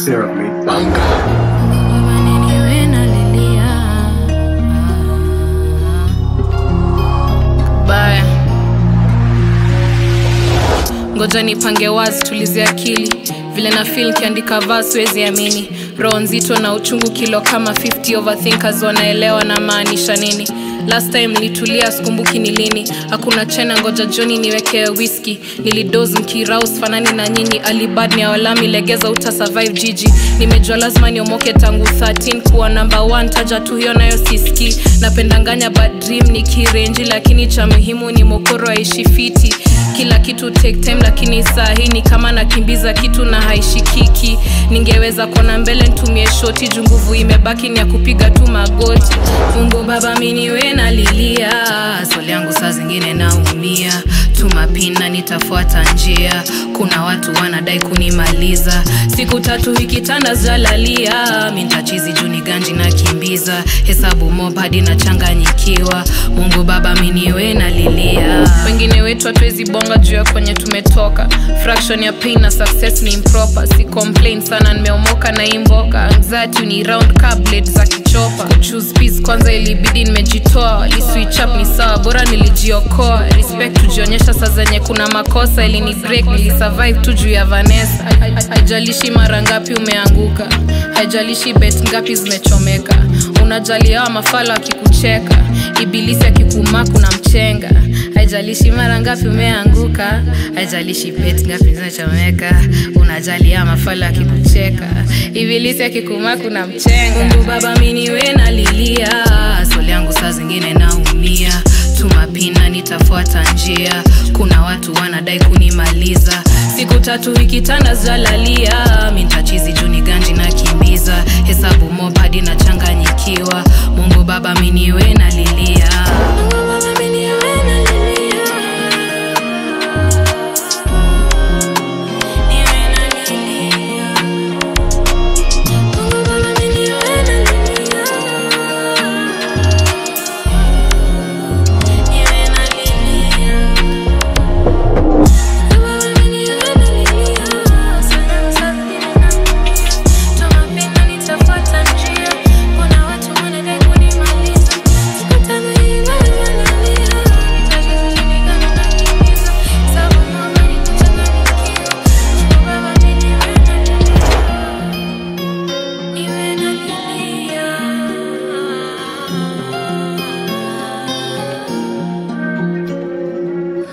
Sarah made baya ngoja nipange wazi tulize akili vile na fil kiandika vaa siwezi amini roho nzito na uchungu kilo kama 50 overthinkers wanaelewa na maanisha nini last time nilitulia sikumbuki ni lini hakuna chena ngoja joni niwekee whisky nilidos mkiraus fanani na nyinyi alibad ni awalami legeza uta survive jiji nimejua lazima niomoke tangu 13 kuwa namba 1 taja tu hiyo nayo siski napendanganya bad dream ni kirenji lakini cha muhimu ni mokoro aishi fiti kila kitu take time lakini saa hii ni kama nakimbiza kitu na haishikiki ningeweza kuona mbele ntumie shoti juu nguvu imebaki ni ya kupiga tu magoti mungu baba miniwe nalilia swali yangu saa zingine naumia tumapina nitafuata njia kuna watu wanadai kunimaliza siku tatu hikitanda zalalia mintachizi juni ganji nakimbiza hesabu mob hadi nachanganyikiwa mungu baba miniwe nalilia wengine wetu hatuwezi bonga juu ya kwenye tumetoka fraction ya pain na success ni improper si complain sana nimeomoka na imboka anxiety ni round cablet za kichopa choose peace kwanza ilibidi nimejitoa liswitch up ni sawa bora nilijiokoa respect tujionyesha saa zenye kuna makosa ilini break nilisurvive tu juu ya vanessa haijalishi mara ngapi umeanguka haijalishi bet ngapi zimechomeka unajali hawa mafala akikucheka ibilisi akikumaa kuna mchenga haijalishi mara ngapi umeanguka haijalishi bet ngapi zimechomeka unajali hawa mafala akikucheka ibilisi akikumaa kuna mchenga mungu baba miniwe nalilia swali yangu saa zingine naumia tumapina nitafuata njia kuna watu wanadai kunimaliza siku tatu ikitanda zalalia mintachizi juni ganji na kimbiza hesabu mob hadi nachanganyikiwa mungu baba miniwe nalilia